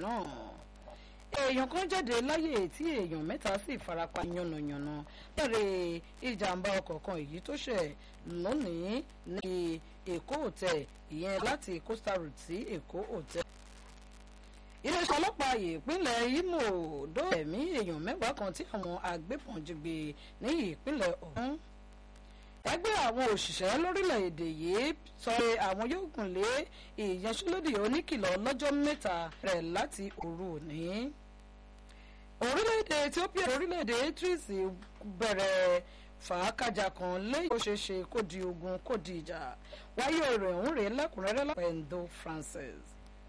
náà èèyàn kan jáde láyè tí èèyàn mẹ́ta sì farapa yánnayànna bẹ̀rẹ̀ ìjàmbá ọkọ̀ kan èyí tó ṣẹ̀ lónìí ní èkó hotel ìyẹn láti coastal route sí èkó hotel iléeṣẹ́ ọlọ́pàá ìpínlẹ̀ Imo dó ẹ̀mí èèyàn mẹ́wàá kan tí àwọn agbébọn jí gbé ní ìpínlẹ̀ ọ̀hún ẹgbẹ́ àwọn òṣìṣẹ́ lórílẹ̀‐èdè yìí sọ pé àwọn yóò gùn lé ìyanṣẹ́lódì oníkìlọ̀ lọ́jọ́ mẹ́ta rẹ̀ láti òru òní. orílẹ̀‐èdè Ethiopia orílẹ̀‐èdè Eritrea bẹ̀rẹ̀ fàákàjà kan lẹ́yìn tó ṣe ṣe kó di ogun kó di ìjà wáyé ọ̀rọ̀ ọ̀hún rèé lẹ́kùnrẹ́rẹ́ lápẹ̀ Endo Francis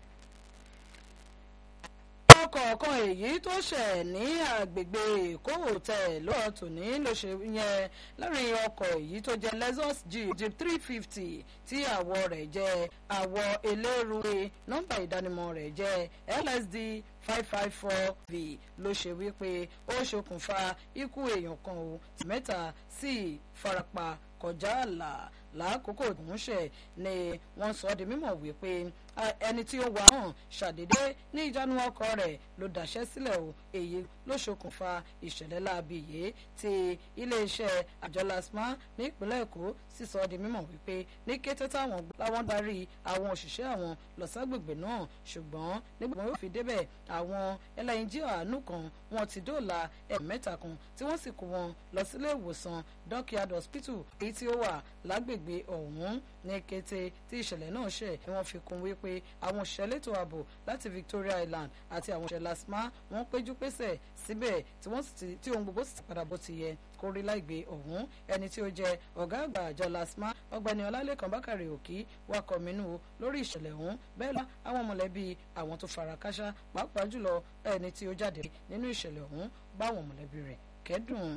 ọkọ̀ kan èyí tó ṣẹ̀ ní agbègbè èkó hotel lọ́wọ́ tòní ló ṣe yẹn lẹ́rìn ọkọ̀ èyí tó jẹ́ lexus jeep jeep three fifty tí àwọ̀ rẹ̀ jẹ́ àwọ̀ eléruwe nọ́mbà ìdánimọ̀ rẹ̀ jẹ́ lsd five five four v ló ṣe wípé ó ṣokùnfà ikú èèyàn kan o mẹ́ta sì farapa kọjá àlà lákòókò tó ń ṣe ni wọ́n sọ di mímọ̀ wípé ẹni tí ó wà hàn ṣàdédé ní ìjánu ọkọ̀ rẹ̀ ló dáṣẹ́ sílẹ̀ o èyí ló ṣokùnfà ìṣẹ̀lẹ̀ láabi yìí tí iléeṣẹ́ àjọ lasma nípínlẹ̀ èkó sì sọ di mímọ̀ wípé ní kété táwọn láwọn darí àwọn òṣìṣẹ́ àwọn lọ ságbègbè náà ṣùgbọ́n nígbà wọn yóò fi débẹ̀ àwọn ẹlẹ́yinjú àánú kan wọn ti dóòlà ẹ̀mẹ́ta kan tí wọ́n sì kó wọn lọ sílé ìwòsàn dockyard hospital èyí tí ó wà lágbègbè ọ̀hún ní kété tí ìṣẹ̀lẹ̀ náà ṣẹ̀ ni wọ́n fi kún wípé àwọn òṣìṣẹ́ elétò ààbò láti Victoria Island àti àwọn òṣìṣẹ́ lasma wọ́n péjú pésẹ̀ síbẹ̀ tí wọ́n sì ti tí ohun gbogbo sì ti padà bó ti yẹ kó rí láìgbé ọ̀hún ẹni tí ó jẹ́ ọ̀gá àgbà àjọ lasma ọ̀gbẹ́ni ọlálẹ́kan bákàrẹ̀ òkì wakọ̀ mínú lórí ìṣẹ̀lẹ̀ ọ̀hún bẹ́ẹ̀ lọ àwọn mọ̀lẹ́bí àwọn tó fara káṣá pàápàá jùlọ ẹni tí ó jáde nínú ìṣẹ̀lẹ̀ ọ̀hún báwọn mọ̀lẹ́bí rẹ̀ kẹ́dùn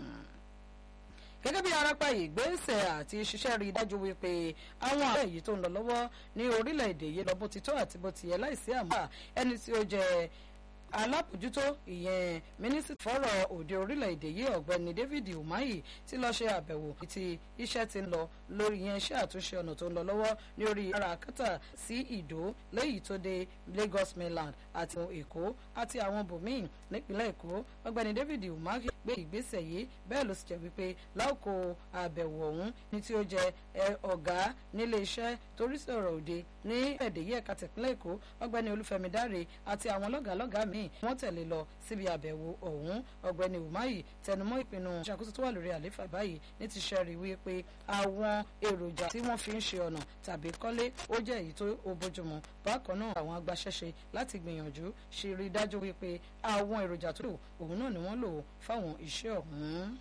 gẹ́gẹ́ bí arápá ìgbésẹ̀ àti ṣiṣẹ́ rí i dájú wípé àwọn ààrẹ yìí tó ń lọ lọ́wọ́ ní orílẹ̀-èdè yìí lọ bó ti tọ́ àti bó ti yẹ láìsí àmọ́ ẹni tí ó jẹ́ alábòjútó ìyẹn mínísítà fọ́rọ̀ òde orílẹ̀-èdè yìí ọ̀gbẹ́ni David Umahi ti lọ ṣe àbẹ̀wò tí iṣẹ́ ti ń lọ lórí yẹn iṣẹ́ àtúnṣe ọ̀nà tó ń lọ lọ́wọ́ ní orí ara kátà sí ìdó lẹ́yìn tó dé Lagos mainland àti Èkó àti àwọn bòmíì nípínlẹ̀ Èkó ọ̀gbẹ́ni David Umahi gbé ìgbésẹ̀ yìí bẹ́ẹ̀ ló sì jẹ́ wípé láòkó àbẹ̀wò ọ̀hún ní tí ó jẹ́ ọ̀gá nílé iṣẹ́ torí sọ̀rọ̀ òde ní ẹ̀dẹ̀ yìí ẹ̀ka tìpínlẹ̀ Èkó ọ̀gbẹ́ni Olúfẹ́mi Dáre àti àwọn lọ́gàálọ́gàá míì wọ́n tẹ̀lé lọ síbi àbẹ̀wò ọ̀hún ọ̀gbẹ́ni Umahi tẹnumọ́ ìpinnu ìṣàkóso tó wà lórí àléfà báyìí ní ti ṣe rí wípé àwọn èròjà tí wọ́n fi ń ṣe ọ̀nà tàbí kọ́lé ó jẹ́ èyí tó bójúmu bákan náà àwọn agbaṣẹ́ṣe láti gbìyànjú ṣe rí dájú wípé àwọn èròjà tó lò òun náà ni wọ́n lò fáwọn iṣẹ́ ọ̀hún.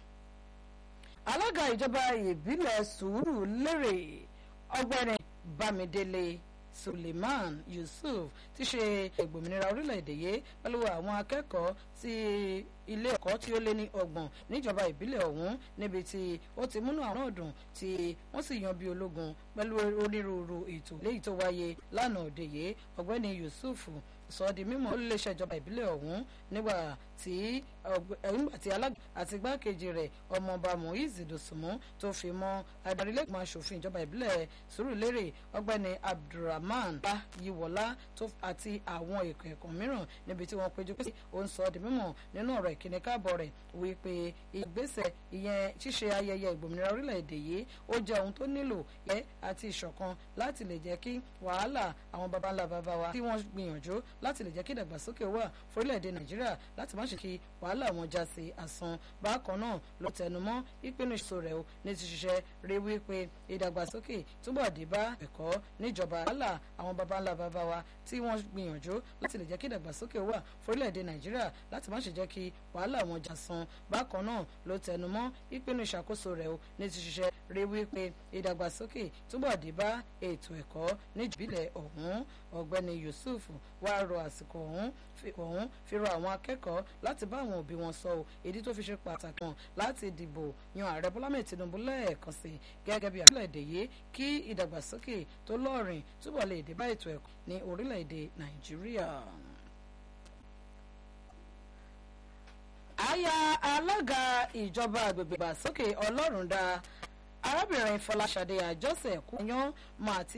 alága ìjọba ìbílẹ̀ sùúrù lérè ọgbẹ́ni Bámidélé Suleiman Yusuf ti ṣe ìgbòmìnira orílẹ̀-èdè yìí pẹ̀lú àwọn akẹ́kọ̀ọ́ tí ilé ẹ̀kọ́ tí ó lé ní ọgbọ̀n níjọba ìbílẹ̀ ọ̀hún níbi tí ó ti múnú àwọn ọ̀dùn tí wọ́n sì yan bí ológun pẹ̀lú onírúurú ètò léyìí tó wáyé lánàá òde yìí ọ̀gbẹ́ni Yusuf sọ di mímọ̀ olùléṣẹ́ ìjọba ìbílẹ̀ ọ̀hún nígbà tí nígbà tí alága àti igbákejì rẹ̀ ọmọọba Muiz Dosùnmù tó fi mọ́ adarílẹ̀gbọ̀n aṣòfin ìjọba ìbílẹ̀ Sùúrùlérè ọ̀gbẹ́ni Abdulrahman Yiwọlá àti àwọn èkó ẹ̀kọ́ mìíràn níbi tí wọ́n péjú pé ó ń sọ di mímọ̀ nínú ọ̀rọ̀ ìkíni káàbọ̀ rẹ̀ wípé ìgbésẹ̀ ìyẹn ṣíṣe ayẹyẹ ìgbòmìnira orílẹ̀-èdè yìí ó jẹ́ ohun tó nílò yẹ àti ìṣọ̀kan láti lè jẹ́ kí wàhálà àwọn baba ńlá baba wa tí wọ́n gbìyànjú láti lè jẹ́ kí ìdàgbàsókè wà fórílẹ̀-èdè Nàìjíríà láti má ṣe kí wàhálà wọn já sí asán bákan náà ló tẹnumọ́ ìpinnu ìṣòro rẹ̀ o ní ti ṣiṣẹ́ rí wípé ìdàgbàsókè túbọ̀ dé bá ẹ̀kọ́ níjọba wàhálà àwọn baba ńlá baba wa tí wọ́n gbìyànjú láti lè jẹ́ kí ìdàgbàsókè wà fórílẹ̀-èdè Nàìjíríà láti má ṣe jẹ́ kí wàhálà wọn já san bákan náà ló tẹnumọ́ ìpinnu ìṣàkóso rẹ̀ o ní ti ṣiṣẹ́ rí wípé ìdàgbàsókè túbọ̀ dé bá ètò ẹ̀kọ́ níjìbílẹ̀ ọ̀hún ọ̀gbẹ́ni Yusuf wá rọ àsìkò ọ̀hún ọ̀hún fi rọ àwọn akẹ́kọ̀ọ́ láti bá àwọn òbí wọn sọ ọ́ èdè tó fi ṣe pàtàkì hàn láti dìbò yan ààrẹ Bọ́lá mẹ́ẹ̀ Tinubu lẹ́ẹ̀kan sí gẹ́gẹ́ bí orílẹ̀-èdè yìí kí ìdàgbàsókè tó lọ́ọ̀rìn túbọ̀ lè dé bá ètò ẹ̀kọ́ ní orílẹ̀-èdè Nàìjíríà. àyà alága ìjọba àgbègbè ìgbàsókè Ọlọ́rundá arábìnrin Fọláṣadé Àjọṣe Kúnyán máa ti